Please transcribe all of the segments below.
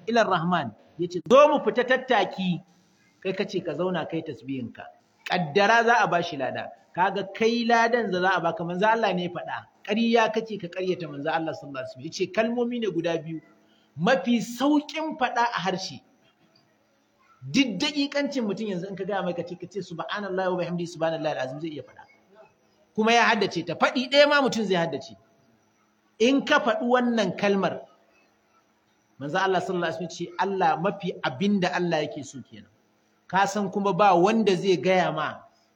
ila rahman yace zo mu fita tattaki kai kace ka zauna kai tasbihinka kaddara za a bashi lada kaga kai ladan da za a baka manzo Allah ne faɗa ƙarya kace ka ƙaryata manzo Allah sallallahu alaihi wasallam yace kalmomi ne guda biyu mafi saukin faɗa a harshe duk daƙiƙancin mutum yanzu in ka gaya mai kace kace subhanallahi wa bihamdihi subhanallahi alazim zai iya faɗa kuma ya haddace ta faɗi ɗaya ma mutum zai haddace in ka faɗi wannan kalmar manzo Allah sallallahu alaihi wasallam ce Allah mafi abinda Allah yake so kenan ka san kuma ba wanda zai gaya ma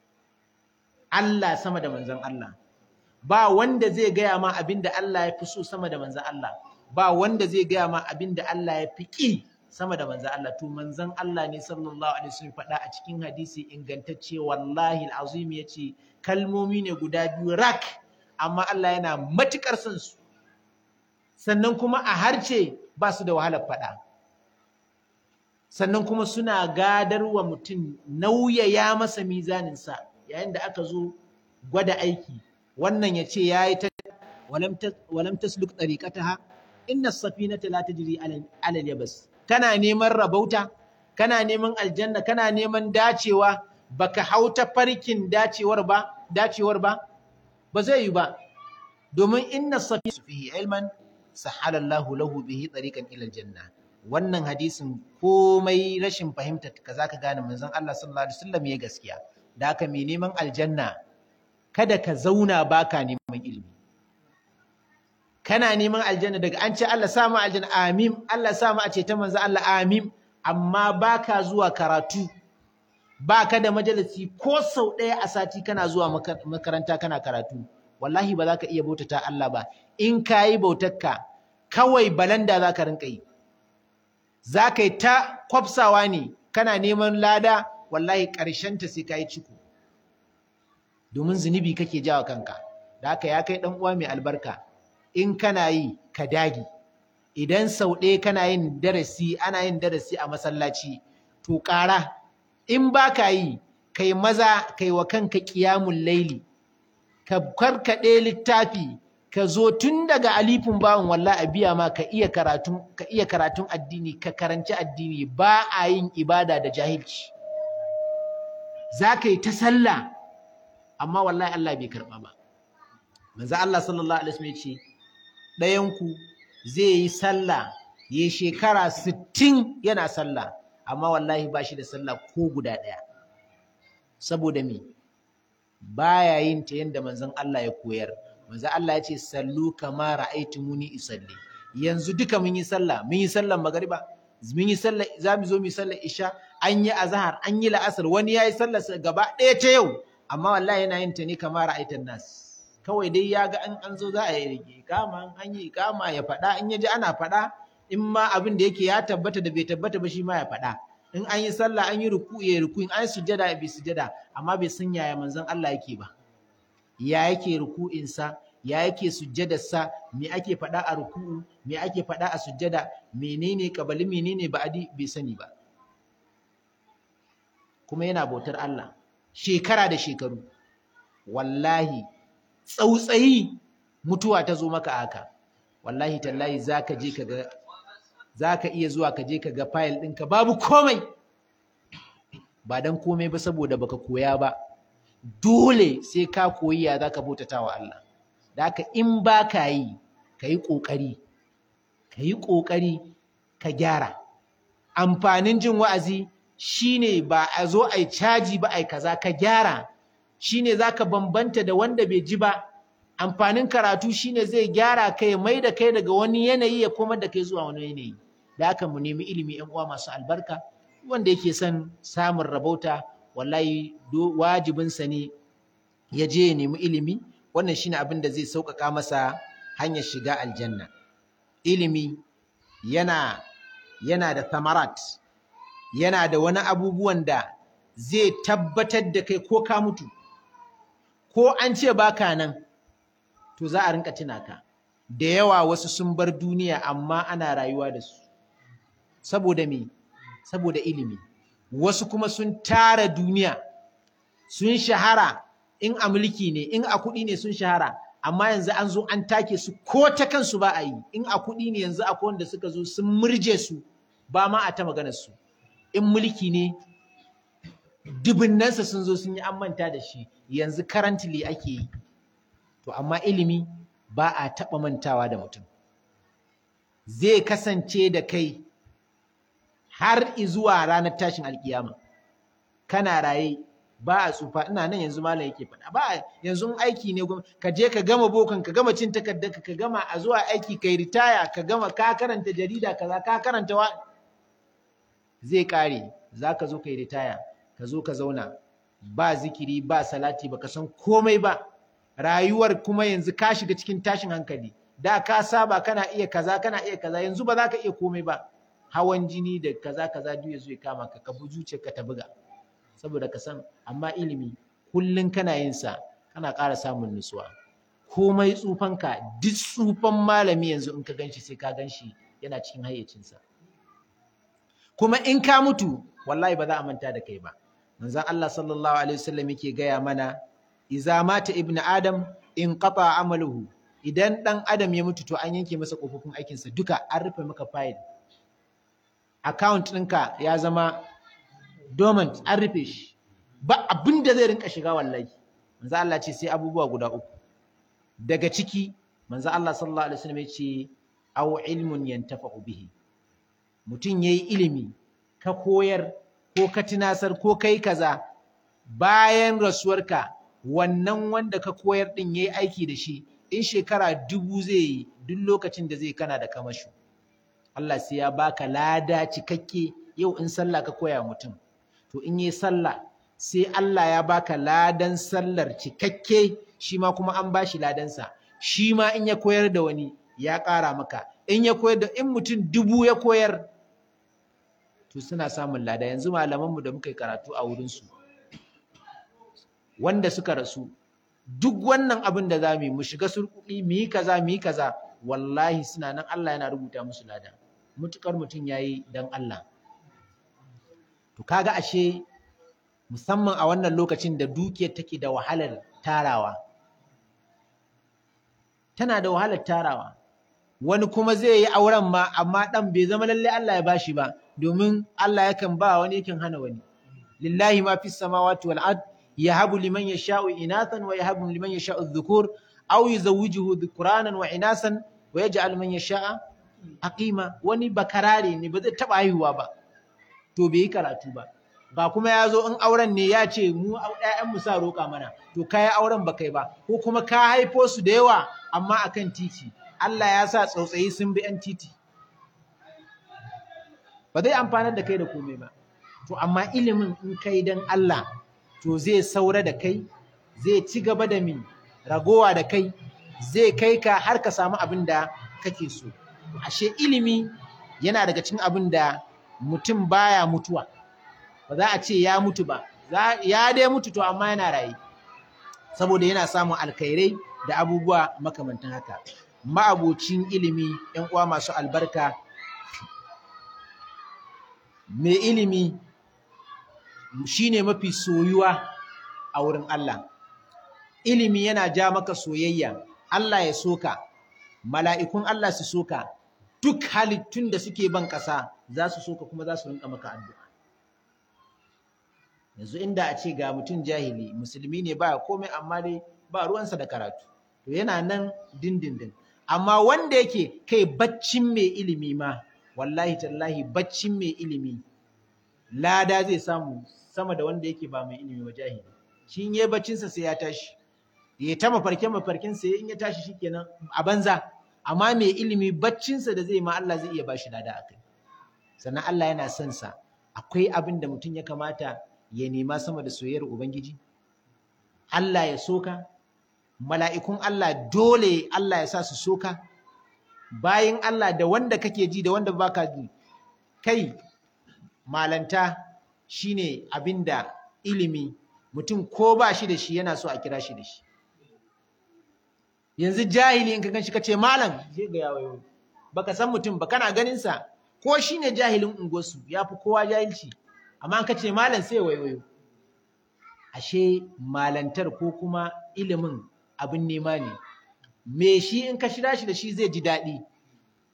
Allah sama da manzon Allah ba wanda zai gaya ma abinda Allah ya fi so sama da manzon Allah ba wanda zai gaya ma abinda Allah ya fi ƙi sama da manzon Allah to manzon Allah ne sallallahu alaihi wasallam faɗa a cikin hadisi ingantacce wallahi alazim yace kalmomi ne guda biyu rak amma Allah yana matukar son su sannan kuma a harce ba su da wahalar faɗa sannan kuma suna gadarwa mutum nauyaya masa mizaninsa yayin da aka zo gwada aiki wannan ya ce ya yi ta walam tasluk tariqataha inna safinata la tajri ala yabas kana neman rabauta kana neman aljanna kana neman dacewa baka hauta farkin dacewar ba dacewar ba ba zai yi ba domin inna safinata fihi ilman sahala Allahu lahu bihi tariqan ila aljanna wannan hadisin komai rashin fahimta ka zaka gane manzon Allah sallallahu alaihi wasallam ya gaskiya da haka mai neman aljanna kada ka zauna baka neman ilimi kana neman aljanna daga an ce Allah sa mu aljanna amin Allah sa mu a ce ta manzon Allah amin amma baka zuwa karatu baka da majalisi ko sau ɗaya a sati kana zuwa makaranta kana karatu wallahi ba za ka iya bautata Allah ba in ka yi bautarka kawai balanda za ka rinka yi za ka yi ta kwafsawa ne kana neman lada wallahi ta sai ka yi ciko domin zunubi kake jawa kanka da haka ya kai uwa mai albarka in kana yi ka dagi idan sau ɗaya kana yin darasi ana yin darasi a masallaci to ƙara in ba ka yi kai maza kai wa kanka ƙiyamun laili ka karkaɗe littafi ka zo tun daga alifin bawan walla a biya ma ka iya karatun ka iya karatun addini ka karanci addini ba a yin ibada da jahilci za ka yi ta sallah amma wallahi Allah bai karɓa ba manzo Allah sallallahu alaihi wasallam ya ce ɗayanku zai yi sallah ya yi shekara sittin yana sallah amma wallahi ba shi da sallah ko guda ɗaya saboda me baya yin ta yanda manzon Allah ya koyar manzon Allah ya ce sallu kama ra'aytumuni isalli yanzu duka mun yi sallah mun yi sallar magariba mun yi sallar za mu zo mu yi sallar isha an yi azhar an yi la'asar wani ya yi sallar gaba ɗaya ta yau amma wallahi yana yin ta ne kama ra'aytan nas kawai dai ya ga an an zo za a yi ikama an yi ikama ya faɗa in ya ji ana faɗa in ma abin da yake ya tabbata da bai tabbata ba shi ma ya faɗa in an yi sallah an yi ruku ya ruku in an yi sujada ya bi sujada amma bai san yaya manzon Allah yake ba ya yake ruku'insa ya yake sujjadarsa me ake faɗa a ruku'u me ake faɗa a sujjada menene kabali menene ba'adi bai sani ba kuma yana bautar Allah shekara da shekaru wallahi tsautsayi mutuwa ta zo maka haka wallahi tallahi zaka je ka ga zaka iya zuwa ka je ka ga file ɗinka babu komai ba dan komai ba saboda baka koya ba dole sai ka koyi ya zaka bautata wa Allah da haka in ba ka yi ka yi ƙoƙari ka yi ƙoƙari ka gyara amfanin jin wa'azi shine ba a zo a yi caji ba a yi kaza ka gyara shine za ka bambanta da wanda bai ji ba amfanin karatu shine zai gyara kai mai da kai daga wani yanayi ya koma da kai zuwa wani yanayi da haka mu nemi ilimi yan uwa masu albarka wanda yake son samun rabauta wallahi wajibinsa ne ya je ya nemi ilimi wannan shine abin da zai sauƙaƙa masa hanyar shiga aljanna ilimi yana yana da thamarat yana da wani abubuwan da zai tabbatar da kai ko ka mutu ko an ce baka nan to za a rinka tuna ka da yawa wasu sun bar duniya amma ana rayuwa da su saboda me saboda ilimi wasu kuma sun tara duniya sun shahara in a mulki ne in a kuɗi ne sun shahara amma yanzu an zo an take su ko ta kansu ba a yi in a kuɗi ne yanzu akwai wanda suka zo sun murje su ba ma a ta maganar su in mulki ne dubunnansa sun zo sun yi an manta da shi yanzu currently ake yi to amma ilimi ba a taɓa mantawa da mutum zai kasance da kai har izuwa ranar tashin alkiyama kana raye ba a tsufa ina nan yanzu malam yake faɗa ba yanzu aiki ne ka je ka gama bokan ka gama cin takardar ka gama a zuwa aiki kai ritaya ka gama ka karanta jarida kaza ka karanta wa zai kare zaka zo kai ritaya ka zo ka zauna ba zikiri ba salati baka san komai ba rayuwar kuma yanzu ka shiga cikin tashin hankali da ka saba kana iya kaza kana iya kaza yanzu ba za ka iya komai ba hawan jini da kaza kaza duk ya zo ya kama ka ka bujuce ka ta buga saboda ka san amma ilimi kullun kana yin sa kana ƙara samun nutsuwa komai tsufanka duk tsufan malami yanzu in ka ganshi sai ka ganshi yana cikin hayyacinsa kuma in ka mutu wallahi ba za a manta da kai ba manzon Allah sallallahu alaihi wasallam yake gaya mana iza mata ibnu adam in qata amaluhu idan dan adam ya mutu to an yanke masa kofofin aikinsa duka an rufe maka file account ɗinka ya zama dormant an rufe shi ba abin da zai rinka shiga wallahi manzo Allah ce sai abubuwa guda uku daga ciki manzo Allah sallallahu alaihi wasallam ya ce aw ilmun yantafa'u bihi mutum yayi ilimi ka koyar ko ka tunasar ko kai kaza bayan rasuwarka wannan wanda ka koyar din yayi aiki da shi in shekara dubu zai yi duk lokacin da zai kana da kamashu Allah sai ya baka lada cikakke yau in sallah ka koya mutum to in yi sallah sai Allah ya baka ladan sallar cikakke shi ma kuma an bashi ladansa shi ma in ya koyar da wani ya ƙara maka in ya koyar da in mutum dubu ya koyar to suna samun lada yanzu malamanmu da muka yi karatu a wurinsu wanda suka rasu duk wannan abin da za mu yi mu shiga surkuɗi mu yi kaza mu yi kaza wallahi suna nan Allah yana rubuta musu lada mutukar mutum ya yi don Allah to kaga ashe musamman a wannan lokacin da dukiyar take da wahalar tarawa tana da wahalar tarawa wani kuma zai yi auren ma amma dan bai zama lalle Allah ya bashi ba domin Allah yakan ba wani yakan hana wani lillahi ma fis samawati wal ard yahabu liman yasha'u inathan wa yahabu liman yasha'u dhukur aw yuzawwijuhu dhukranan wa inasan wa yaj'al man yasha'a aqima wani bakarare ne ba zai taba haihuwa ba to bai yi karatu ba ba kuma ya zo in auren ne ya ce mu ƴaƴan mu sa roƙa mana to kai auren ba kai ba ko kuma ka haifo su da yawa amma akan titi Allah ya sa tsautsayi sun bi ƴan titi ba zai amfanar da kai da komai ba to amma ilimin in kai dan Allah to zai saura da kai zai ci gaba da mi ragowa da kai zai kai ka har ka samu abin da kake so ashe ilimi yana daga cikin abin da mutum baya mutuwa ba za a ce ya mutu ba ya dai mutu to amma yana raye saboda yana samun alkhairai da abubuwa makamantan haka ma'abocin ilimi ‘yan uwa masu albarka mai ilimi shine mafi soyuwa a wurin Allah ilimi yana ja maka soyayya Allah ya soka mala'ikun Allah su soka duk halittun da suke ban ƙasa za su soka kuma za su rinka maka addu'a yanzu inda a ce ga mutum jahili musulmi ne ba komai amma dai ba ruwansa da karatu to yana nan dindindin amma wanda yake kai baccin mai ilimi ma wallahi tallahi baccin mai ilimi lada zai samu sama da wanda yake ba mai ilimi ba jahili shi in yayi baccinsa sai ya tashi ya ta mafarkin mafarkin sa in ya tashi shikenan a banza amma mai ilimi baccinsa da zai ma Allah zai iya bashi lada akai sannan Allah yana son sa akwai abin da mutum ya kamata ya nema sama da soyayyar ubangiji Allah ya soka mala'ikun Allah dole Allah ya sa su soka bayan Allah da wanda kake ji da wanda baka ji kai malanta shine abinda ilimi mutum ko ba shi da shi yana so a kira shi da shi yanzu jahili in ka ganshi kace malam je ga yawo baka san mutum ba kana ganin sa ko shine jahilin unguwarsu yafi kowa jahilci amma ka ce malam sai waiwayo ashe malantar ko kuma ilimin abin nema ne me shi in ka shira shi da shi zai ji daɗi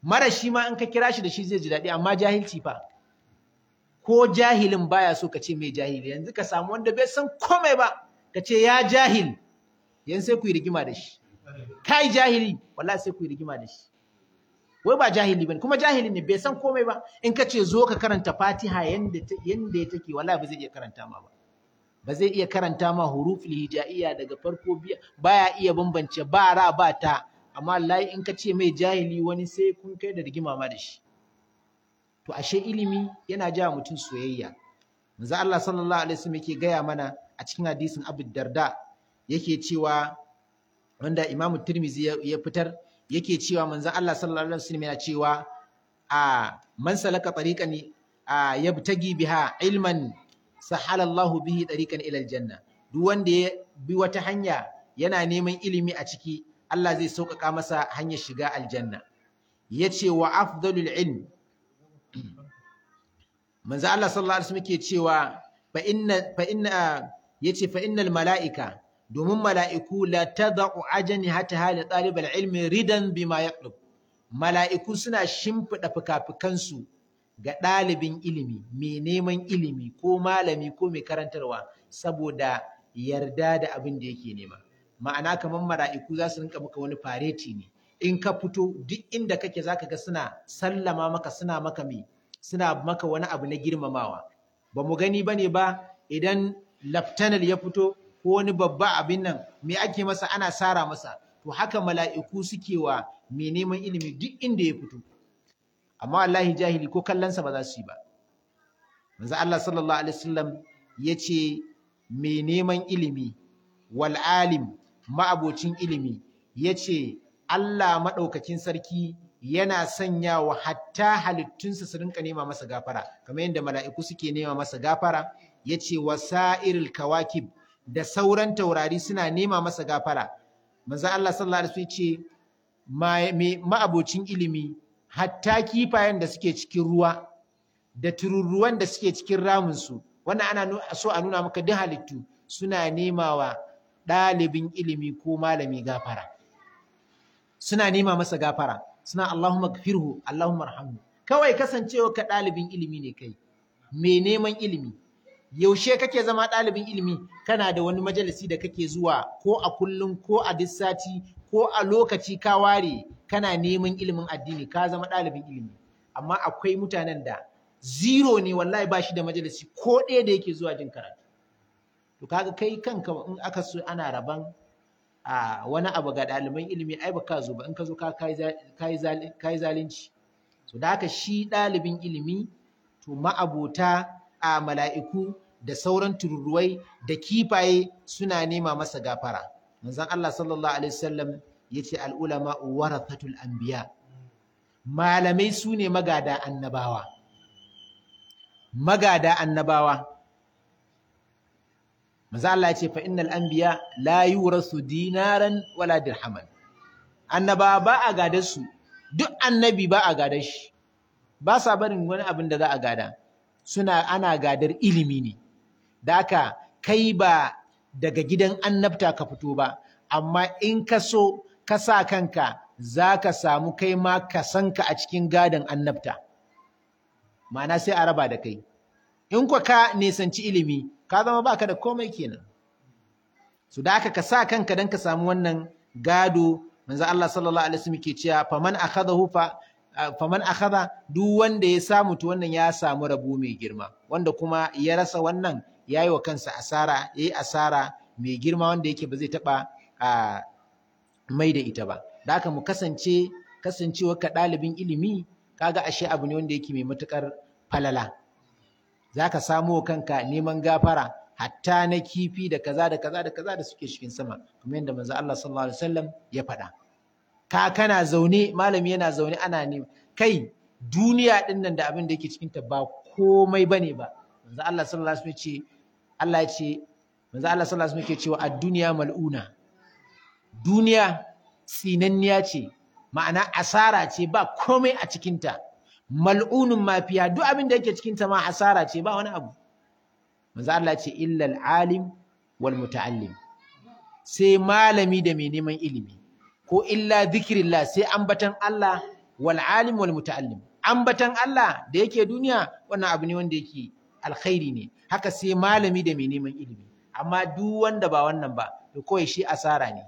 mara shi ma in ka kira shi da shi zai ji daɗi amma jahilci fa ko jahilin baya so ka ce mai jahili yanzu ka samu wanda bai san komai ba ka ce ya jahil yanzu sai ku yi rigima da shi kai jahili wallahi sai ku yi rigima da shi wai ba jahili bane kuma jahili ne bai san komai ba in ka ce zo ka karanta Fatiha yanda yanda ya take wallahi ba zai iya karanta ma ba ba zai iya karanta ma huruful hijaiya daga farko biya baya iya bambance ba ra ba ta amma wallahi in ka ce mai jahili wani sai kun kai da rigima ma da shi to ashe ilimi yana ja mutum soyayya manzo Allah sallallahu alaihi wasallam yake gaya mana a cikin hadisin Abu Darda yake cewa wanda Imam Tirmidhi ya fitar yake cewa manzo Allah sallallahu alaihi wasallam yana cewa a man salaka tariqan a yabtagi biha ilman sahala Allahu bihi tariqan ila aljanna duk wanda ya bi wata hanya yana neman ilimi a ciki Allah zai sauƙaƙa masa hanyar shiga aljanna yace wa afdalul ilm manzo Allah sallallahu alaihi wasallam ke cewa fa inna fa inna yace fa innal malaika domin mala'iku la tad'u ajnihataha li talib al-ilmi ridan bima yaqlub mala'iku suna shimfida fukafukansu ga ɗalibin ilimi mai neman ilimi ko malami ko mai karantarwa saboda yarda da abin da yake nema ma'ana kamar mala'iku za su rinka maka wani fareti ne in ka fito duk inda kake zaka ga suna sallama maka suna maka mai suna maka wani abu na girmamawa ba mu gani bane ba idan laftanal ya fito ko wani babba abin nan me ake masa ana sara masa to haka mala'iku suke wa mai neman ilimi duk inda ya fito amma wallahi jahili ko kallonsa ba za su yi ba manzo Allah sallallahu alaihi wasallam yace mai neman ilimi wal alim ma'abocin ilimi yace Allah madaukakin sarki yana sanyawa hatta halittunsa su rinka nema masa gafara kamar yadda mala'iku suke nema masa gafara yace wasa'iril kawakib da sauran taurari suna nema masa gafara manzo Allah sallallahu alaihi wasallam ce ma'abocin ilimi hatta kifayen da suke cikin ruwa da tururruwan da suke cikin ramunsu wannan ana so a nuna maka duk halittu suna nema wa ɗalibin ilimi ko malami gafara suna nema masa gafara suna Allahumma gafirhu Allahumma rahamhu kawai kasancewa ka ɗalibin ilimi ne kai mai neman ilimi yaushe kake zama ɗalibin ilimi kana da wani majalisi da kake zuwa ko a kullum ko a duk sati ko a lokaci ka ware kana neman ilimin addini ka zama ɗalibin ilimi amma akwai mutanen da zero ne wallahi ba shi da majalisi ko ɗaya da yake zuwa jin karatu to kaga kai kanka in aka so ana raban a wani abu ga ɗaliban ilimi ai baka zo ba in ka zo ka kai zalunci so da haka shi ɗalibin ilimi to ma'abota a mala'iku da sauran tururuwai da kifaye suna nema masa gafara manzon Allah sallallahu alaihi wasallam yace al ulama warathatul anbiya malamai su ne magada annabawa magada annabawa manzo Allah yace fa innal anbiya la yurasu dinaran wala dirhaman annabawa ba a gadar su duk annabi ba a gadar shi ba sa barin wani abin da za a gada suna ana gadar ilimi ne da haka kai ba daga gidan annabta ka fito ba amma in ka so ka sa kanka za ka samu kai ma ka san ka a cikin gadon annabta ma'ana sai a raba da kai in kwa ka nisanci ilimi ka zama baka da komai kenan su da haka ka sa kanka don ka samu wannan gado manzo Allah sallallahu alaihi wasallam ke cewa faman akhadahu fa faman akhadha duk wanda ya samu to wannan ya samu rabo mai girma wanda kuma ya rasa wannan yayi wa kansa asara yayi asara mai girma wanda yake ba zai taba mai da ita ba da haka mu kasance kasancewa ka ɗalibin ilimi kaga ashe abu ne wanda yake mai matukar falala zaka samo kanka neman gafara hatta na kifi da kaza da kaza da kaza da suke cikin sama kamar yadda manzo Allah sallallahu alaihi wasallam ya faɗa ka kana zaune malami yana zaune ana ne kai duniya din nan da abin da yake cikin ta ba komai bane ba manzo Allah sallallahu alaihi wasallam ce Allah ya ce manzo Allah sallallahu alaihi wasallam ke cewa ad-dunya mal'una duniya tsinanniya ce ma'ana asara ce ba komai a cikin ta mal'unun mafiya duk abin da yake cikin ta ma asara ce ba wani abu manzo Allah ce illa al-alim wal muta'allim sai malami da mai neman ilimi ko illa zikirillah sai ambatan Allah wal alim wal muta'allim ambatan Allah da yake duniya wannan abu ne wanda yake alkhairi ne haka sai malami da mai neman ilimi amma duk wanda ba wannan ba to kawai shi asara ne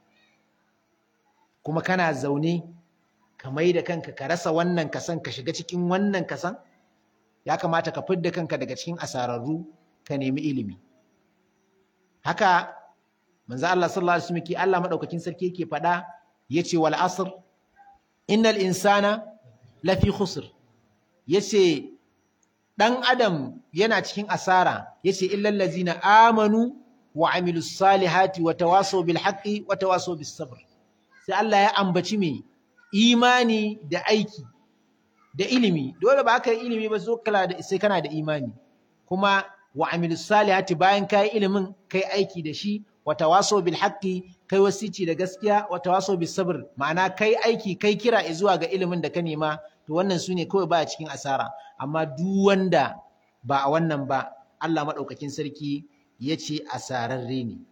kuma kana zaune ka mai da kanka ka rasa wannan kasan ka shiga cikin wannan kasan ya kamata ka fidda kanka daga cikin asararru ka nemi ilimi haka manzo Allah sallallahu alaihi wasallam ke Allah madaukakin sarki yake faɗa yace wal asr innal insana lafi khusr yace dan adam yana cikin asara yace illal ladzina amanu wa amilus salihati wa tawasaw bil haqqi wa tawasaw bis sabr sai Allah ya ambaci me imani da aiki da ilimi dole ba ka yi ilimi ba so kala da sai kana da imani kuma wa amilus salihati bayan kai ilimin kai aiki da shi wa tawasaw bil haqqi kai wasici da gaskiya wa tawasaw bis sabr ma'ana kai aiki kai kira zuwa ga ilimin da ka nema to wannan sune kawai baya cikin asara amma duk wanda ba a wannan ba Allah madaukakin sarki yace asararre ne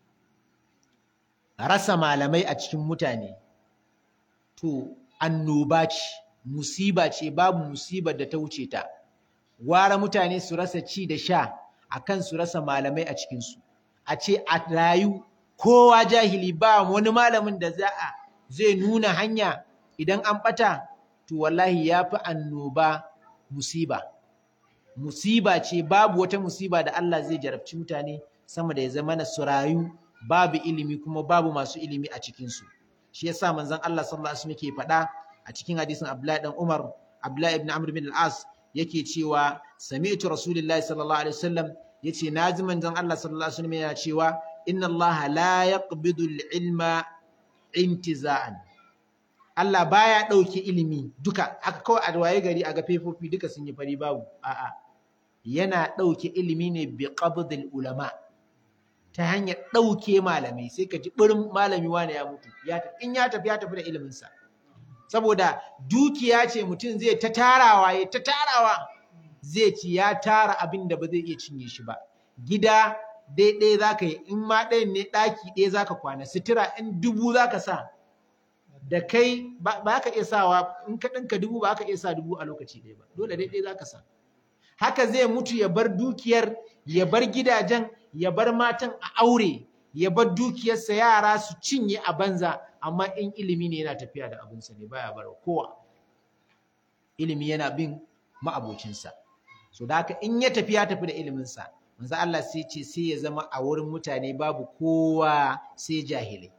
rasa malamai a cikin mutane to annoba ce musiba ce babu musibar da ta wuce ta gwara mutane su rasa ci da sha akan su rasa malamai a cikinsu a ce a rayu kowa jahili ba wani malamin da za a zai nuna hanya idan an ɓata to wallahi ya fi annoba musiba musiba ce babu wata musiba da Allah zai jarabci mutane sama da ya zama na su rayu babu ilimi kuma babu masu ilimi a cikinsu shi yasa manzon Allah sallallahu alaihi wasallam yake faɗa a cikin hadisin Abdullahi dan Umar Abdullahi ibn Amr bin al-As yake cewa sami'tu Rasulullahi sallallahu alaihi wasallam yace naji manzon Allah sallallahu alaihi wasallam yana cewa inna Allah la yaqbidu al-ilma intiza'an Allah baya dauke ilimi duka haka kawai a waye gari a ga fefofi duka sun yi fari babu a'a yana dauke ilimi ne bi qabdil ulama ta hanyar dauke malamai sai ka ji birin malami wani ya mutu ya in ya tafi ya tafi da ilimin sa saboda dukiya ce mutum zai ta tarawa ya ta tarawa zai ci ya tara abin da ba zai iya cinye shi ba gida daidai za ka yi in ma ɗayan ne ɗaki ɗaya za ka kwana sutura in dubu za ka sa da kai ba ka iya sawa in ka ɗinka dubu ba ka iya sa dubu a lokaci ɗaya ba dole daidai za ka sa haka zai mutu ya bar dukiyar ya bar gidajen ya bar matan a aure ya bar dukiyarsa yara su cinye a banza amma in ilimi ne yana tafiya da abinsa ne baya bar kowa ilimi yana bin ma'abocinsa so da haka in ya tafi ya tafi da iliminsa manzo Allah sai ce sai ya zama a wurin mutane babu kowa sai jahilai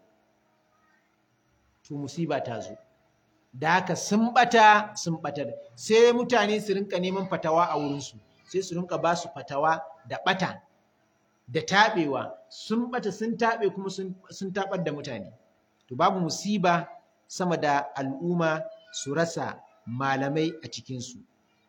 to musiba ta zo da haka sun bata sun batar sai mutane su rinka neman fatawa a wurinsu sai su rinka ba su fatawa da bata da taɓewa sun bata sun taɓe kuma sun taɓar da mutane to babu musiba sama da al'umma su rasa malamai a cikinsu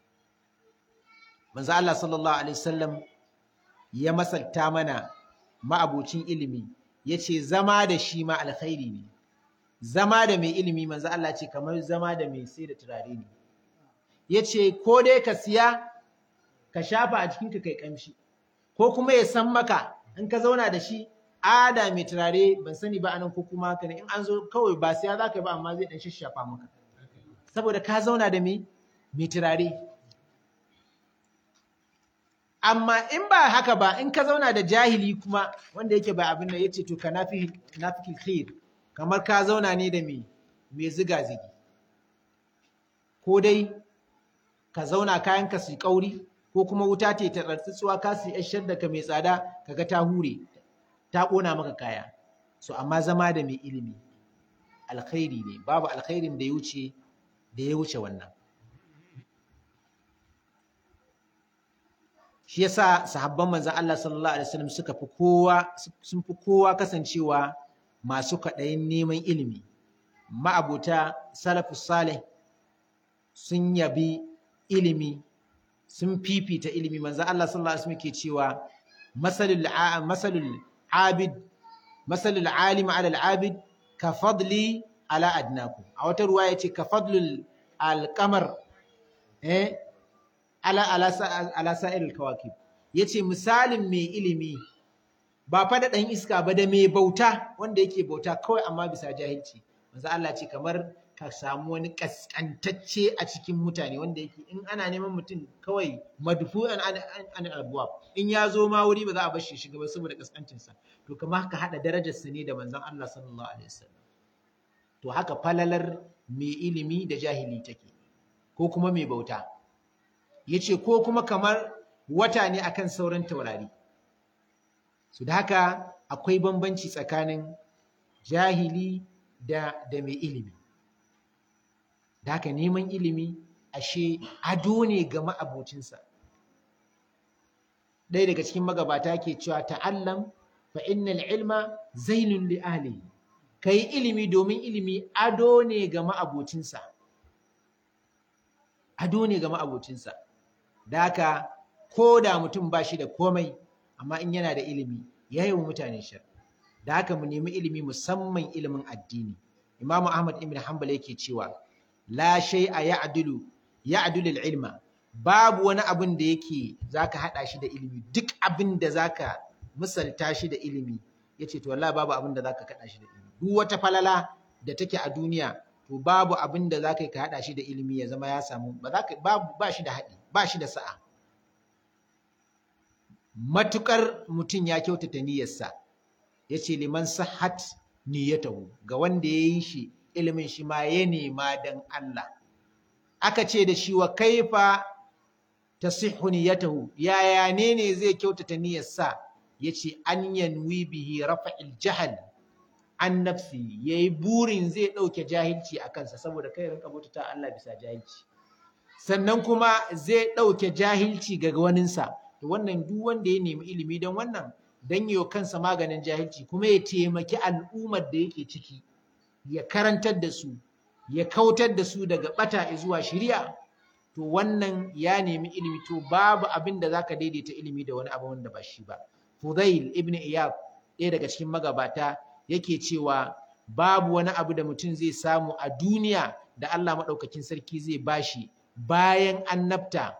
manzo Allah sallallahu alaihi wasallam ya masalta mana ma'abocin ilimi yace zama da shi ma alkhairi ne zama da mai ilimi manzo Allah ce kamar zama da mai sai da turare ne yace ko dai ka siya ka shafa a jikinka kai kamshi ko kuma ya san maka in ka zauna da shi ada mai turare ban sani ba anan ko kuma haka ne in an zo kawai ba siya za ka ba amma zai dan shashafa maka saboda ka zauna da mai mai turare amma in ba haka ba in ka zauna da jahili kuma wanda yake ba abin da yace to ka nafi nafi khair kamar ka zauna ne da mai mai ziga zigi ko dai ka zauna kayan ka su kauri ko kuma wuta ce ta tsatsuwa ka su yashar da ka mai tsada kaga ta hure ta kona maka kaya so amma zama da mai ilimi alkhairi ne babu alkhairin da ya wuce da ya wuce wannan shi yasa sahabban manzon Allah sallallahu alaihi wasallam suka fi kowa sun fi kowa kasancewa masu kaɗayin neman ilimi ma'abuta salafus salih sun yabi ilimi sun fifita ilimi manzon Allah sallallahu alaihi wasallam ke cewa masalul masalul abid masalul alim ala al-abid ka fadli ala adnakum a wata ruwa yace ka fadlul al-qamar eh ala ala ala sa'iril kawakib yace misalin mai ilimi ba fa da dan iska ba da mai bauta wanda yake bauta kawai amma bisa jahilci manzo Allah ce kamar ka samu wani kaskantacce a cikin mutane wanda yake in ana neman mutum kawai madfu'an an an abuwa in ya zo ma wuri ba za a bar shi shiga ba saboda kaskancinsa to kamar haka hada darajarsa ne da manzon Allah sallallahu alaihi wasallam to haka falalar mai ilimi da jahili take ko kuma mai bauta yace ko kuma kamar wata ne akan sauran taurari su da haka akwai bambanci tsakanin jahili da da mai ilimi da haka neman ilimi ashe ado ne ga ma'abocinsa ɗaya daga cikin magabata ke cewa ta'allam fa innal ilma zainun li ahlihi kai ilimi domin ilimi ado ne ga ma'abocinsa ado ne ga ma'abocinsa da haka ko da mutum ba shi da komai amma in yana da ilimi ya yi wa mutane shar da haka mu nemi ilimi musamman ilimin addini imamu ahmad ibn hanbal yake cewa la shay'a ya'dulu ya'dulu ilma babu wani abin da yake zaka hada shi da ilimi duk abin da zaka misalta shi da ilimi yace to wallahi babu abin da zaka kada shi da ilimi duk wata falala da take a duniya to babu abin da zaka ka hada shi da ilimi ya zama ya samu ba zaka babu ba shi da hadi ba shi da sa'a matukar mutum ya kyautata niyyarsa yace liman sahhat niyyatahu ga wanda yayi shi ilimin shi ma ya nema dan Allah aka ce da shi wa kaifa tasihhu niyyatahu yaya ne ne zai kyautata niyyarsa yace an yanwi bihi rafa'il jahl an nafsi yayi burin zai dauke jahilci a kansa saboda kai rinka bauta Allah bisa jahilci sannan kuma zai dauke jahilci ga waninsa to wannan duk wanda ya nemi ilimi don wannan dan yau kansa maganin jahilci kuma ya taimaki al'ummar da yake ciki ya karantar da su ya kautar da su daga bata zuwa shiriya to wannan ya nemi ilimi to babu abin da zaka daidaita ilimi da wani abu wanda ba shi ba Fudail ibn Iyad ɗaya daga cikin magabata yake cewa babu wani abu da mutum zai samu a duniya da Allah maɗaukakin sarki zai bashi bayan annabta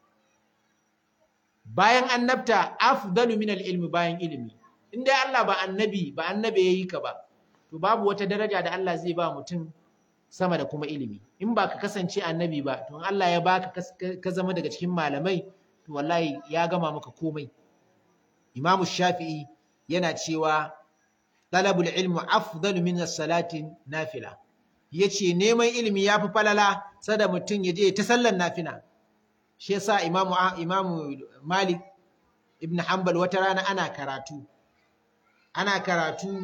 bayan annabta afdalu min ilmi bayan ilimi in dai Allah ba annabi ba annabi yayi ka ba to babu wata daraja da Allah zai ba mutum sama da kuma ilimi in ba ka kasance annabi ba to Allah ya baka ka zama daga cikin malamai to wallahi ya gama maka komai Imam Shafi'i yana cewa talabul ilmu afdalu min as-salati nafila yace neman ilimi yafi falala sada mutum ya je ta sallar nafila shi yasa Imam Imam Malik ibn Hanbal wata rana ana karatu ana karatu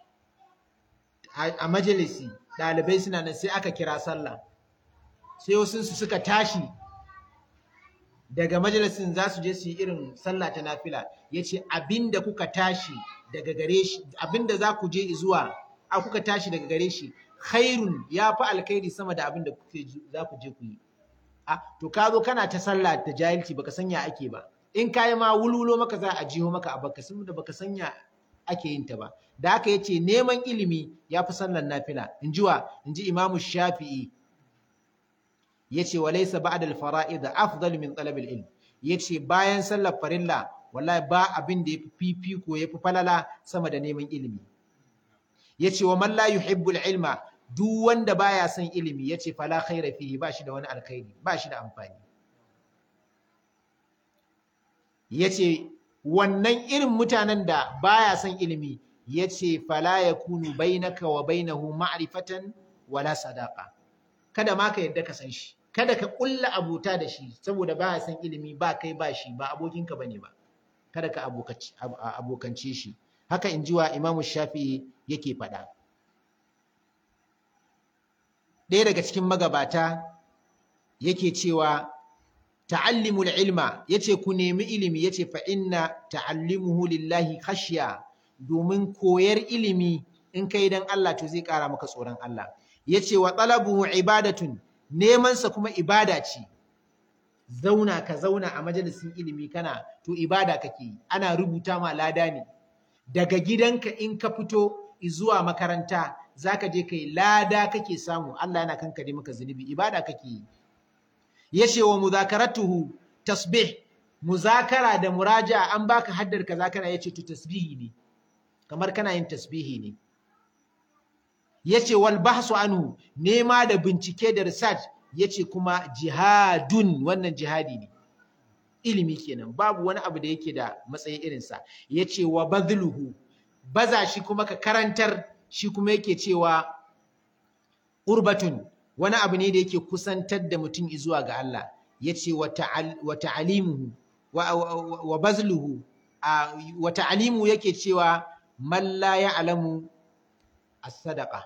a majalisi ɗalibai suna nan sai aka kira sallah sai wasu su suka tashi daga majalisin za su je su yi irin sallah ta nafila ya ce abinda kuka tashi daga gare shi abinda za ku je zuwa a kuka tashi daga gare shi khairun ya fi alkhairi sama da abinda za ku je ku yi a to ka zo kana ta sallah ta jahilci baka sanya ake ba in ka yi ma wulwulo maka za a jiho maka a baka sun da baka sanya ake yin ta ba da haka yace neman ilimi ya fi sallar nafila in ji wa in ji imamu shafi'i yace wa laysa ba'da al-fara'id afdal min talab al-ilm yace bayan sallar farilla wallahi ba abin da yafi fifiko yafi falala sama da neman ilimi yace wa man la yuhibbu al-ilma duk wanda baya son ilimi yace fala khaira fihi ba shi da wani alkhairi ba shi da amfani yace wannan irin mutanen da baya son ilimi yace fala yakunu bainaka wa bainahu ma'rifatan wala sadaqa kada ma ka yadda ka san shi kada ka kulla abuta da shi saboda baya son ilimi ba kai ba shi ba abokinka bane ba kada ka abokance shi haka in ji wa Imam Shafi'i yake faɗa ɗaya daga cikin magabata yake cewa ta'allimul ilma yace ku nemi ilimi yace fa inna ta'allimuhu lillahi khashya domin koyar ilimi in kai dan Allah to zai ƙara maka tsoron Allah yace wa talabuhu ibadatun neman sa kuma ibada ce zauna ka zauna a majalisin ilimi kana to ibada kake yi ana rubuta ma lada ne daga gidanka in ka fito zuwa makaranta zaka je kai lada kake samu Allah yana kankare maka zunubi ibada kake yi yace wa muzakaratuhu tasbih muzakara da muraja an baka haddar kaza kana yace to tasbihi ne kamar kana yin tasbihi ne yace wal bahsu anhu nema da bincike da research yace kuma jihadun wannan jihadi ne ilimi kenan babu wani abu da yake da matsayi irinsa yace wa badluhu baza shi kuma ka karantar shi kuma yake cewa urbatun wani abu ne da yake kusantar da mutum zuwa ga Allah yace wa ta'alimuhu wa bazluhu wa ta'alimu yake cewa man la ya'lamu as-sadaqa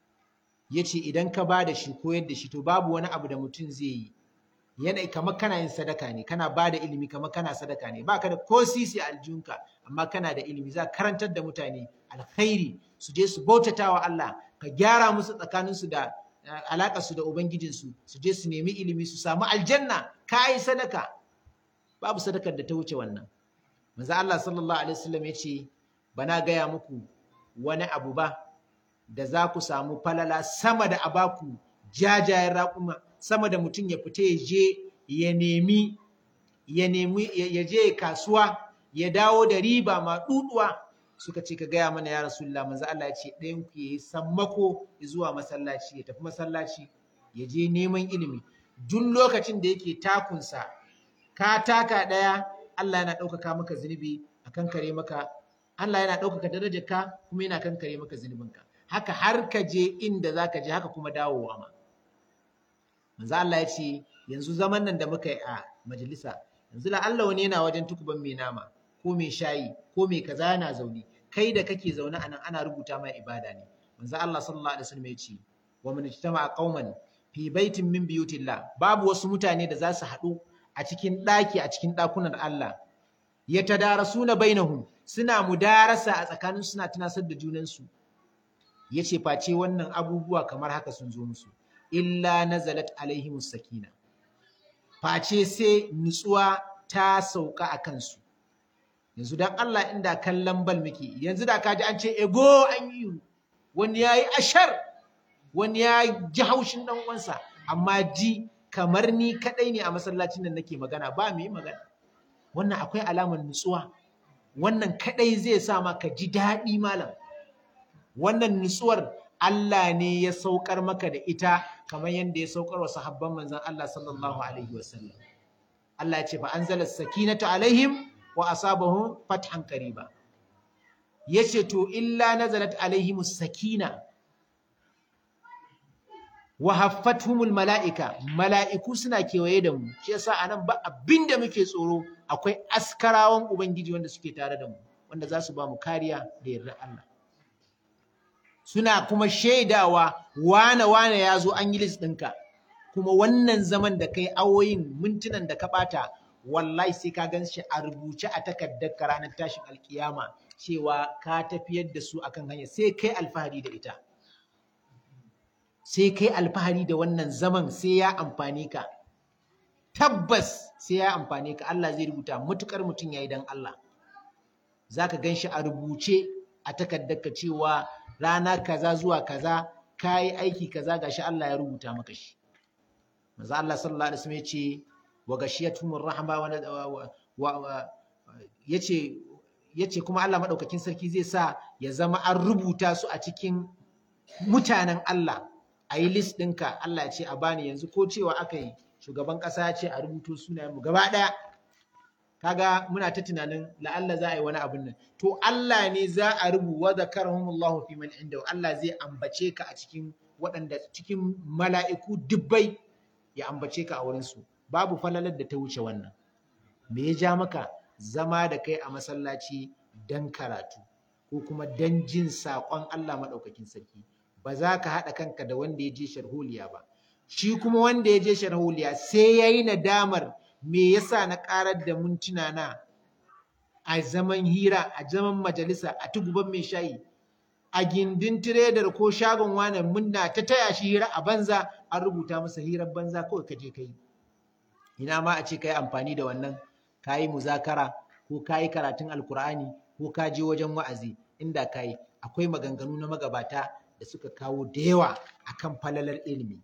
yace idan ka bada shi koyar da shi to babu wani abu da mutum zai yi yana kamar kana yin sadaka ne kana bada ilimi kamar kana sadaka ne baka da ko sisi aljunka amma kana da ilimi za karantar da mutane alkhairi su je su bautatawa Allah ka gyara musu tsakaninsu da alaƙar su da ubangijinsu su je su nemi ilimi su samu aljanna ka yi sadaka babu sadakar da ta wuce wannan manzo Allah sallallahu alaihi wasallam ya ce bana gaya muku wani abu ba da za ku samu falala sama da abaku jajayen raƙuma sama da mutum ya fita ya je ya nemi ya nemi ya je kasuwa ya dawo da riba ma duduwa suka ce ka gaya mana ya rasulullah manzo Allah ya ce ɗayan ku yayi sammako zuwa masallaci ya tafi masallaci ya je neman ilimi duk lokacin da yake takunsa ka taka ɗaya Allah yana ɗaukaka maka zunubi a kankare maka Allah yana ɗaukaka darajarka kuma yana kankare maka zunubinka haka har ka je inda za ka je haka kuma dawowa ma manzo Allah ya ce yanzu zaman nan da muka yi a majalisa yanzu la Allah wani yana wajen tukuban mai nama ko mai shayi ko mai kaza yana zaune kai da kake zaune a nan ana rubuta mai ibada ne manzo Allah sallallahu alaihi wasallam ya ce wa man ijtama'a qauman fi baitin min buyutillah babu wasu mutane da za su haɗu a cikin ɗaki a cikin ɗakunan Allah ya tadarasuna bainahum suna mudarasa a tsakanin suna tunasar da junansu yace face wannan abubuwa kamar haka sun zo musu illa nazalat alaihimus sakina face sai nutsuwa ta sauka a kansu yanzu dan Allah inda kallon bal muke yanzu da kaji an ce ego an yi wani yayi ashar wani ya ji haushin dan uwansa amma ji kamar ni kadai ne a masallacin nan nake magana ba mu yi magana wannan akwai alamar nutsuwa wannan kadai zai sa maka ji daɗi malam wannan nutsuwar Allah ne ya saukar maka da ita kamar yadda ya saukar wa sahabban manzon Allah sallallahu alaihi wasallam Allah ya ce fa anzala sakinata alaihim wa asabahum fathan qariba yace to illa nazalat alaihimus sakina wa haffathumul mala'ika mala'iku suna kewaye da mu shi yasa anan ba abinda muke tsoro akwai askarawan ubangiji wanda suke tare da mu wanda za su ba mu kariya da yardar Allah suna kuma shaidawa wane wane ya zo an yi list ɗinka kuma wannan zaman da kai awoyin mintunan da ka ɓata wallahi sai ka gan shi a rubuce a takardar ka ranar tashin alkiyama cewa ka tafiyar da su akan hanya sai kai alfahari da ita sai kai alfahari da wannan zaman sai ya amfane ka tabbas sai ya amfane ka Allah zai rubuta matukar mutum yayi dan Allah zaka gan shi a rubuce a takardar ka cewa rana kaza zuwa kaza kayi aiki kaza gashi Allah ya rubuta maka shi manzo Allah sallallahu alaihi wasallam yace wa gashiyatuhumur rahma wa yace yace kuma Allah madaukakin sarki zai sa ya zama an rubuta su a cikin mutanen Allah a yi list ɗinka Allah ya ce a bani yanzu ko cewa aka yi shugaban ƙasa ya ce a rubuto sunayen mu gaba ɗaya kaga muna ta tunanin la'alla za a yi wani abin nan to Allah ne za a rubu wa zakarahumullahu fi man inda Allah zai ambace ka a cikin waɗanda cikin mala'iku dubbai ya ambace ka a wurin su babu falalar da ta wuce wannan me ya ja maka zama da kai a masallaci dan karatu ko kuma dan jin saƙon Allah maɗaukakin sarki ba za ka haɗa kanka da wanda ya je sharholiya ba shi kuma wanda ya je sharholiya sai ya yi nadamar me yasa na ƙarar da mintuna na a zaman hira a zaman majalisa a tuguban mai shayi a gindin tiredar ko shagon wane munna ta taya shi hira a banza an rubuta masa hirar banza kawai ka je ka yi ina ma a ce ka yi amfani da wannan ka yi muzakara ko ka yi karatun alkur'ani ko ka je wajen wa'azi inda ka yi akwai maganganu na magabata da suka kawo da yawa akan falalar ilimi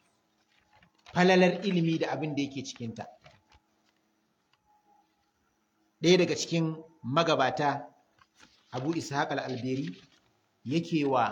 falalar ilimi da abin da yake cikinta ɗaya daga cikin magabata abu ishaq al-alberi yake wa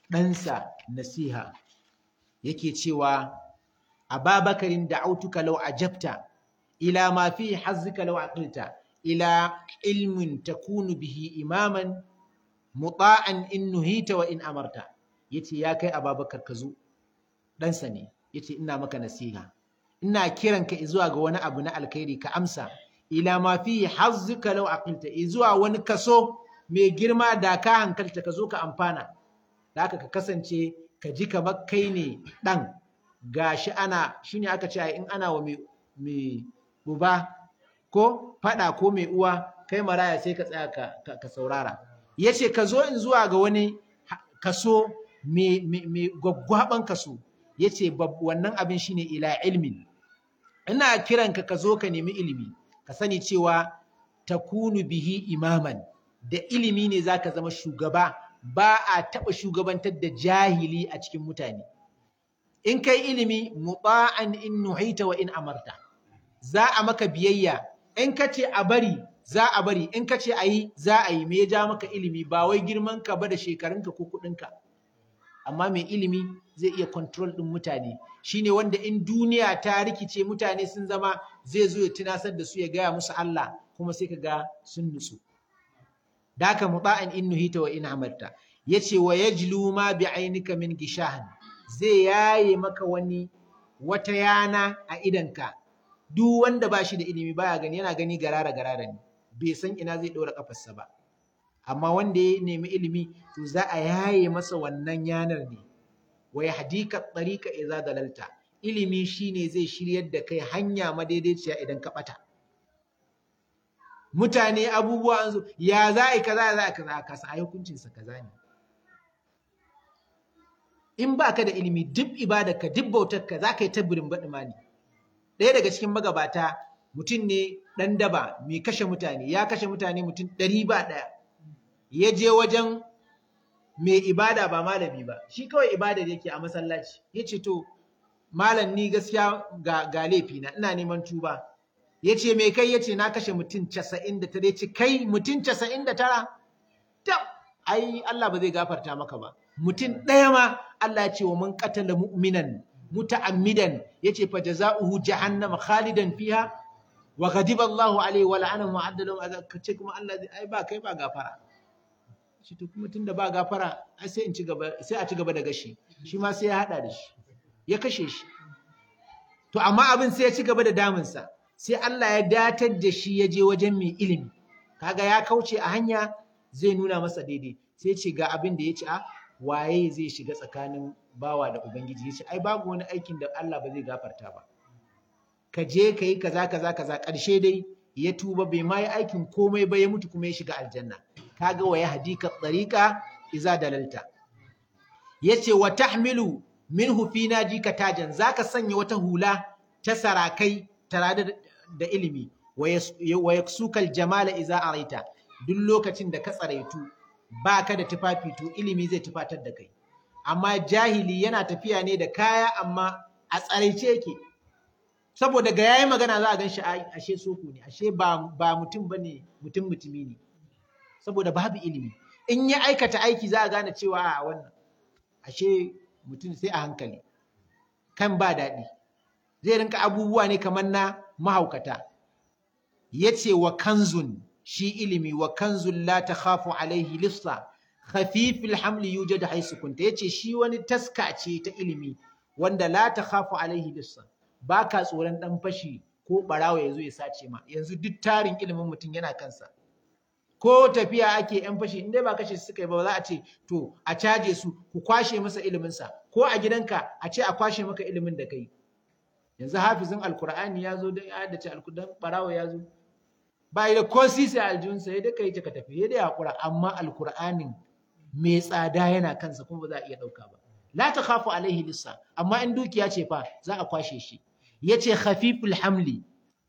ɗansa nasiha yake cewa ababakarin da autuka lau ajabta ila ma fi hazzika lau aqilta ila ilmin takunu bihi imaman muta'an in nuhita wa in amarta yace ya kai ababakar ka zo ɗansa ne yace ina maka nasiha ina kiranka zuwa ga wani abu na alkhairi ka amsa ila ma fi hazzika law aqilta zuwa wani kaso mai girma da ka hankalta ka zo ka amfana da haka ka kasance ka ji kamar kai ne dan gashi ana shine aka ce in ana wa mai uba ko fada ko mai uwa kai maraya sai ka tsaya ka, ka, saurara yace ka zo in zuwa ga wani kaso mai gwaggwaban kaso yace wannan abin shine ila ilmin ina kiranka ka zo ka nemi ilimi ka sani cewa takunu bihi imaman da ilimi ne zaka zama shugaba ba a taɓa shugabantar da jahili a cikin mutane in kai ilimi muta'an in nuhita wa in amarta za a maka biyayya in ka ce a bari za a bari in ka ce a yi za a yi me ya ja maka ilimi ba wai girman ka ba da shekarunka ko kuɗinka amma mai ilimi zai iya control ɗin mutane shine wanda in duniya ta rikice mutane sun zama zai zo ya tunasar da su ya gaya musu Allah kuma sai ka ga sun nutsu daka muta'an in nuhita wa in amarta yace wa yajlu ma bi ainika min gishahan zai yaye maka wani wata yana a idanka duk wanda ba shi da ilimi baya gani yana gani garara garara ne bai san ina zai ɗora kafarsa ba amma wanda ya nemi ilimi to za a yaye masa wannan yanar ne wa yahdika tariqa idza dalalta ilimi shine zai shiryar da kai hanya madaidaiciya idan ka bata mutane abubuwa an zo ya za a yi kaza za a kaza ka sa hukuncin sa kaza ne in ba ka da ilimi duk ibadarka duk bautarka za ka yi ta birin baɗi mani ɗaya daga cikin magabata mutum ne ɗan daba mai kashe mutane ya kashe mutane mutum ɗari ba ɗaya ya je wajen mai ibada ba malami ba shi kawai ibada da yake a masallaci ya ce to malam ni gaskiya ga, ga laifina ina neman tuba ya ce mai kai ya ce na kashe mutum casa'in da tara ya ce kai mutum casa'in da tara tab ai Allah ba zai gafarta maka ba mutum ɗaya ma Allah ya ce wa mun qatala mu'minan muta'ammidan yace fa jazaohu jahannama khalidan fiha wa ghadiba Allahu alaihi wa la'anahu wa adda lahu azab kace kuma Allah zai ai ba kai ba gafara shi to kuma tunda ba gafara ai sai in ci gaba sai a ci gaba da gashi shi ma sai ya hada da shi ya kashe shi to amma abin sai ya ci gaba da damunsa sai Allah ya datar da shi ya je wajen mai ilimi kaga ya kauce a hanya zai nuna masa daidai sai ce ga abin da ya ce a waye zai shiga tsakanin bawa da ubangiji ya ce ai babu wani aikin da Allah ba zai gafarta ba ka je ka yi kaza kaza kaza ƙarshe dai ya tuba bai ma yi aikin komai ba ya mutu kuma ya shiga aljanna kaga wa yahdika tsariqa iza dalalta yace wa tahmilu minhu fi najika tajan zaka sanya wata hula ta sarakai tare da ilimi wa yaksukal jamala iza araita duk lokacin da ka tsaraitu baka da tufafi to ilimi zai tufatar da kai amma jahili yana tafiya ne da kaya amma a tsaraice yake saboda ga yayi magana za a gan shi ashe soko ne ashe ba ba mutum bane mutum mutumi ne saboda babu ilimi in ya aikata aiki za a gane cewa a wannan ashe mutum sai a hankali kan ba daɗi zai rinka abubuwa ne kamar na mahaukata yace wa kanzun shi ilimi wa kanzun la takhafu alaihi lissa khafifil hamli yujad haisu kunta yace shi wani taska ce ta ilimi wanda la takhafu alaihi lissa baka tsoron dan fashi ko barawa yazo ya sace ma yanzu duk tarin ilimin mutum yana kansa ko tafiya ake yan fashi in dai ba kashe suka yi ba za a ce to a caje su ku kwashe masa ilimin sa ko a gidanka a ce a kwashe maka ilimin da kai yanzu hafizin alkur'ani ya zo da ya haddace alkudan barawa ya zo ba da ko sisi a aljihunsa ya daka yi ka tafi ya dai haƙura amma alkur'anin mai tsada yana kansa kuma ba za a iya ɗauka ba la ta khafu alaihi lissa amma in dukiya ce fa za a kwashe shi ya ce khafiful hamli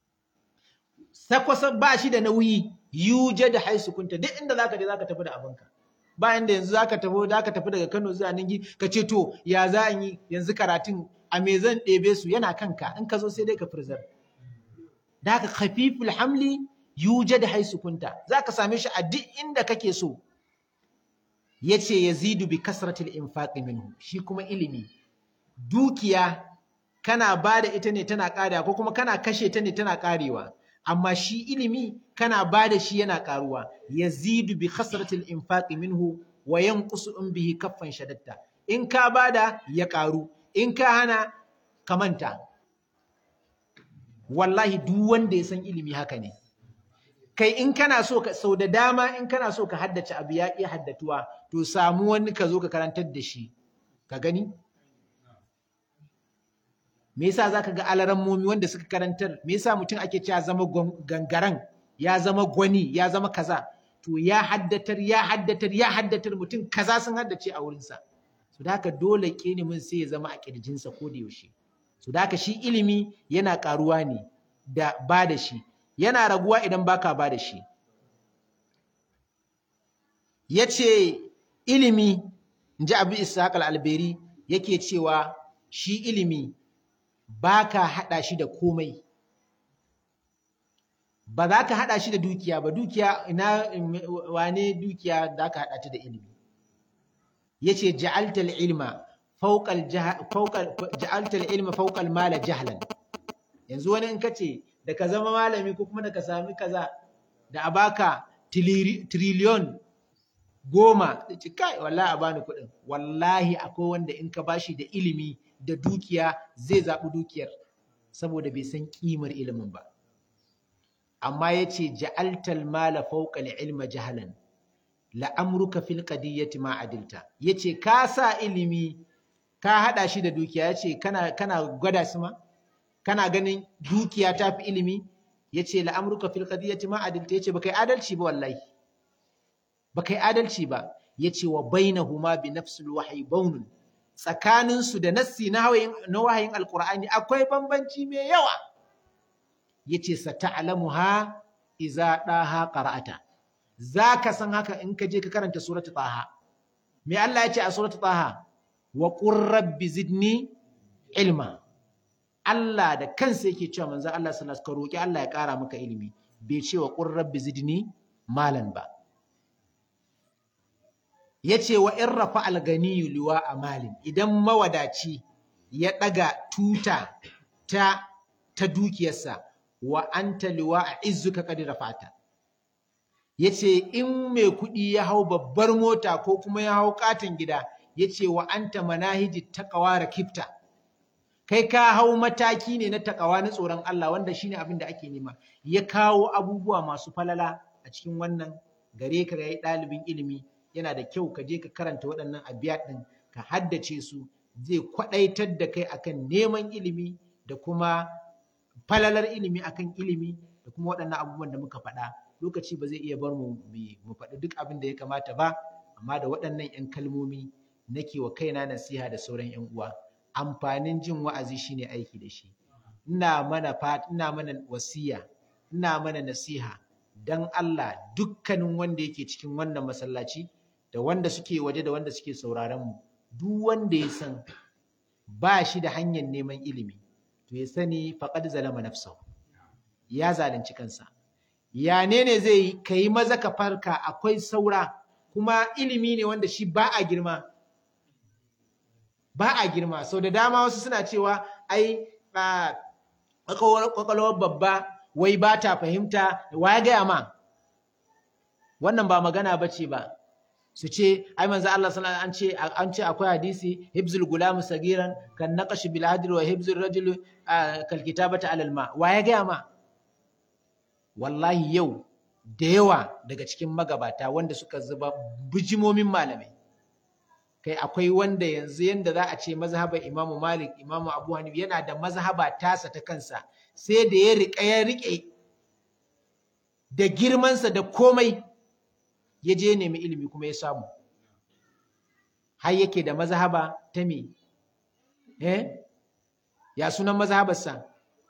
sakwasa ba shi da nauyi yuje da haisu kunta duk inda zaka je zaka tafi da abinka ba inda yanzu zaka tafi zaka tafi daga Kano zuwa Ningi ka ce to ya za a yi yanzu karatun a me zan ɗebe su yana kanka in ka zo sai dai ka firzar da haka khafiful hamli yuje da haisu kunta zaka same shi a duk inda kake so yace yazidu bi kasratil infaqi minhu shi kuma ilimi dukiya kana bada ita ne tana ƙarewa ko kuma kana kashe ta ne tana ƙarewa amma shi ilimi kana bada shi yana ƙaruwa yazidu bi kasratil infaqi minhu wa yanqusu in bihi kaffan shadatta in ka bada ya ƙaru in ka hana ka manta wallahi duk wanda ya san ilimi haka ne kai in kana so ka sau da dama in kana so ka haddace abu ya ƙi haddatuwa to samu wani ka zo ka karantar da shi ka gani me yasa zaka ga alarammomi wanda suka karantar me yasa mutum ake cewa zama gangaran ya zama gwani ya zama kaza to ya haddatar ya haddatar ya haddatar mutum kaza sun haddace a wurinsa so da haka dole ƙinimin sai ya zama a ƙirjinsa ko da yaushe so da haka shi ilimi yana ƙaruwa ne da ba da shi yana raguwa idan baka ba da shi ya ce ilimi in ji abu ishaq al-alberi yake cewa shi ilimi baka haɗa shi da komai ba za ka haɗa shi da dukiya ba dukiya ina wane dukiya za ka haɗa ta da ilimi ya ce ja'altal ilma ja'altal ilma fauƙal mala jahlan yanzu wani in ka ce da ka zama malami ko kuma da ka sami kaza da a baka triliyon goma da ce kai wallahi a bani kuɗin wallahi akwai wanda in ka bashi da ilimi da dukiya zai zaɓi dukiyar saboda bai san ƙimar ilimin ba amma ya ce ja'altal mala fawqal ilma jahalan la'amruka fil qadiyyati ma adilta yace ka sa ilimi ka hada shi da dukiya yace kana kana gwada su ma kana ganin dukiya ta fi ilimi yace la'amruka fil qadiyyati ma adilta yace baka yi adalci ba wallahi baka yi adalci ba yace wa bainahuma bi nafsil wahyi baunun tsakanin su da nassi na wahayin na wahayin alqur'ani akwai bambanci mai yawa yace sata'lamuha iza daha qara'ata zaka san haka in ka je ka karanta suratul taha me Allah yace a suratul taha wa qur rabbi zidni ilma Allah da kansa yake cewa manzo Allah sallallahu alaihi wasallam ka roki Allah ya kara maka ilimi bai ce wa qur rabbi zidni malan ba yace wa in rafa al-ganiyyu liwa amalin idan mawadaci ya daga tuta ta ta dukiyarsa wa anta liwa a izuka kadi rafata yace in mai kuɗi ya hau babbar mota ko kuma ya hau katon gida yace wa anta manahiji taqwa rakibta kai ka hau mataki ne na takawa na tsoron Allah wanda shine abin da ake nema ya kawo abubuwa masu falala a cikin wannan gare ka ga ɗalibin ilimi yana da kyau ka je ka karanta waɗannan abiyat ɗin ka haddace su zai kwaɗaitar da kai akan neman ilimi da kuma falalar ilimi akan ilimi da kuma waɗannan abubuwan da muka faɗa lokaci ba zai iya bar mu mu faɗi duk abin da ya kamata ba amma da waɗannan 'yan kalmomi nake wa kaina nasiha da sauran 'yan uwa amfanin jin wa'azi shine aiki da shi ina mana ina mana wasiya ina mana nasiha dan Allah dukkanin wanda yake cikin wannan masallaci da wanda suke waje da wanda suke sauraron mu duk wanda ya san ba shi da hanyar neman ilimi to ya sani faqad zalama nafsahu ya zalunci kansa ya ne ne zai kai maza ka farka akwai saura kuma ilimi ne wanda shi ba a girma ba a girma sau da dama wasu suna cewa ai kwakwalwar babba wai ba ta fahimta wa ya gaya ma wannan ba magana ba ce ba su ce ai manzo Allah sallallahu an ce an ce akwai hadisi hibzul gulam sagiran kan naqash bil hadr wa hibzul rajul kal kitabata alal ma wa ya gaya ma wallahi yau da yawa daga cikin magabata wanda suka zuba bijimomin malamai kai akwai wanda yanzu yanda za a ce mazhabar Imam Malik Imam Abu Hanifa yana da mazhaba tasa ta kansa sai da ya riƙa ya riƙe da girmansa da komai ya je nemi ilimi kuma ya samu har yake da mazhaba ta me eh ya sunan mazhabarsa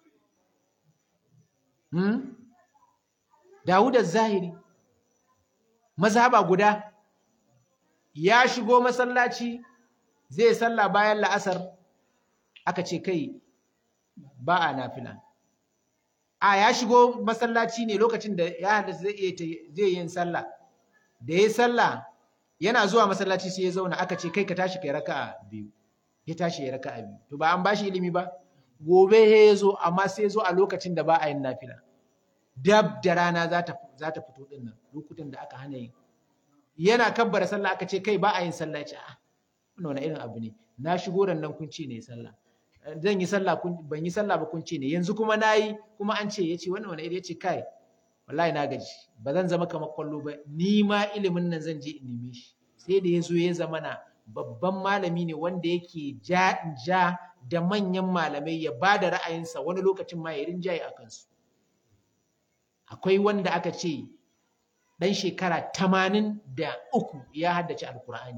hmm? Dawud az-Zahiri mazhaba guda ya shigo masallaci zai sallah bayan la'asar aka ce kai ba a nafila a ya shigo masallaci ne lokacin da ya hada zai iya zai yin sallah da ya sallah yana zuwa masallaci sai ya zauna aka ce kai ka tashi kai raka'a biyu ya tashi ya raka'a biyu to ba an bashi ilimi ba gobe ya zo amma sai ya zo a lokacin da ba a yin nafila dab da rana za ta za ta fito din nan lokutan da aka hana yin yana kabbara sallah aka ce kai ba a yin sallah ya ce a wannan wani irin abu ne na shigo ran nan kun ce ne sallah zan yi sallah ban yi sallah ba kun ce ne yanzu kuma nayi kuma an ce yace wannan wani iri yace kai wallahi na gaji ba zan zama kamar kwallo ba ni ma ilimin nan zan je in neme shi sai da yazo ya zama na babban malami ne wanda yake ja ja da manyan malamai ya ba da ra'ayinsa wani lokacin ma ya rinjaye a kansu akwai wanda aka ce ɗan shekara tamanin da uku ya haddace alkur'ani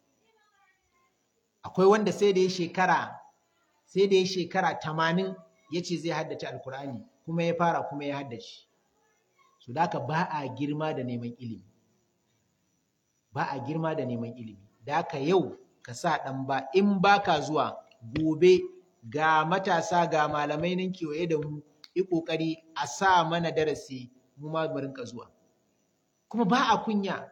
akwai wanda sai da ya shekara sai da ya shekara tamanin ya ce zai haddace alkur'ani kuma ya fara kuma ya haddace su da ba a girma da neman ilimi ba a girma da neman ilimi da ka yau ka sa ɗan ba in ba ka zuwa gobe ga matasa ga malamai nan kewaye da mu yi ƙoƙari a sa mana darasi mu ma mu rinka zuwa kuma ba a kunya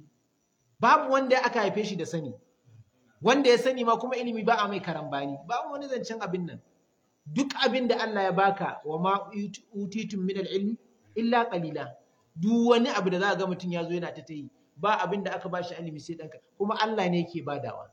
babu wanda aka haife shi da sani wanda ya sani ma kuma ilimi ba a mai karambani babu wani zancen abin nan duk abin da Allah ya baka wa ma utitum min ilmi illa qalila duk wani abu da za ga mutum ya zo yana ta tayi ba abin da aka bashi ilimi sai danka kuma Allah ne yake badawa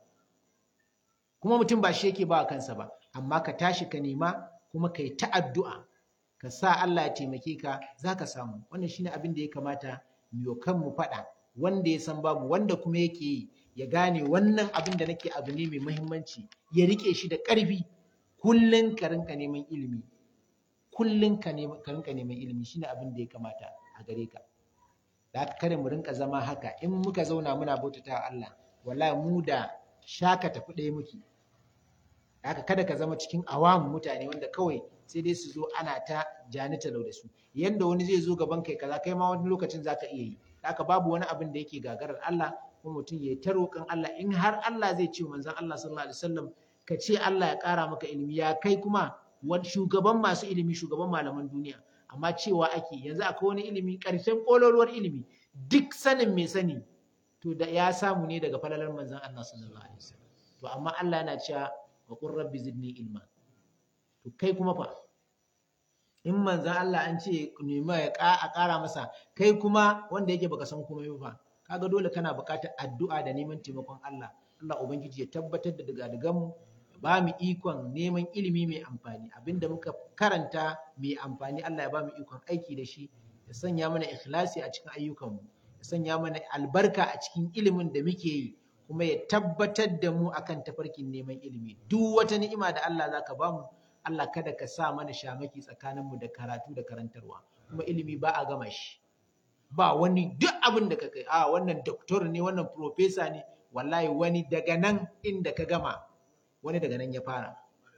kuma mutum ba shi yake ba kansa ba amma ka tashi ka nema kuma ka yi ta addu'a ka sa Allah ya taimake ka za ka samu wannan shine abin da ya kamata mu kan mu faɗa wanda ya san babu wanda kuma yake yi ya gane wannan abin da nake abu ne mai muhimmanci ya rike shi da ƙarfi kullun ka rinka neman ilimi kullun ka rinka neman ilimi shine abin da ya kamata a gare ka da haka kada mu rinka zama haka in muka zauna muna bautata wa Allah wallahi mu da shaka tafi ɗaya muke haka kada ka zama cikin awamu mutane wanda kawai sai dai su zo ana ta janita da su yanda wani zai zo gaban kai kaza kai ma wani lokacin zaka iya yi haka babu wani abin da yake gagarar Allah kuma mutum ya ta roƙon Allah in har Allah zai ce manzon Allah sallallahu alaihi wasallam ka ce Allah ya ƙara maka ilimi ya kai kuma shugaban masu ilimi shugaban malaman duniya amma cewa ake yanzu akwai wani ilimi ƙarshen ƙololuwar ilimi duk sanin mai sani to da ya samu ne daga falalar manzon Allah sallallahu alaihi wasallam to amma Allah yana cewa wa qur rabbi zidni ilma to kai kuma fa in manzon Allah an ce nema ya a ƙara masa kai kuma wanda yake baka san komai ba kaga dole kana buƙatar addu'a da neman taimakon Allah Allah ubangiji ya tabbatar da daga mu ba mu ikon neman ilimi mai amfani abinda muka karanta mai amfani Allah ya ba mu ikon aiki da shi ya sanya mana ikhlasi a cikin ayyukanmu ya sanya mana albarka a cikin ilimin da muke yi kuma ya tabbatar da mu akan tafarkin neman ilimi duk wata ni'ima da Allah zaka ba mu Allah kada ka sa mana shamaki tsakaninmu da karatu da karantarwa kuma ilimi ba a gama shi ba wani duk abin da ka kai a wannan doktor ne wannan profesa ne wallahi wani daga nan inda ka gama wani daga nan ya fara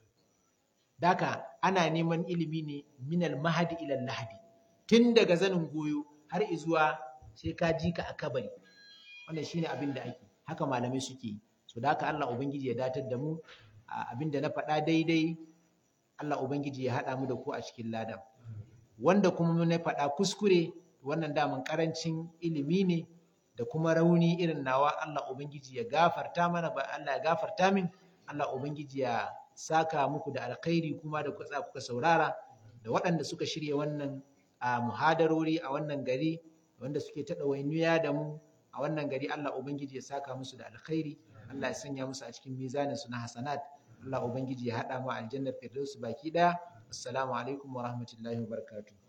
daka ana neman ilimi ne minal mahadi ilal lahadi tun daga zanin goyo har izuwa sai ka ji ka a kabari wannan shine abin da ake haka malamai suke so da haka Allah ubangiji ya datar da mu abin da na faɗa daidai Allah ubangiji ya haɗa mu da ku a cikin ladan wanda kuma na faɗa kuskure wannan daman karancin ilimi ne da kuma rauni irin nawa Allah ubangiji ya gafarta mana ba Allah ya gafarta min Allah ubangiji ya saka muku da alkhairi kuma da kuka kuka saurara da waɗanda suka shirya wannan a muhadarori a wannan gari wanda suke ta ɗawainiya da mu a wannan gari Allah ubangiji ya saka musu da alkhairi Allah ya sanya musu a cikin mizanin su na hasanat Allah ubangiji ya haɗa mu aljannar firdaus baki ɗaya assalamu alaikum wa rahmatullahi wa barakatuh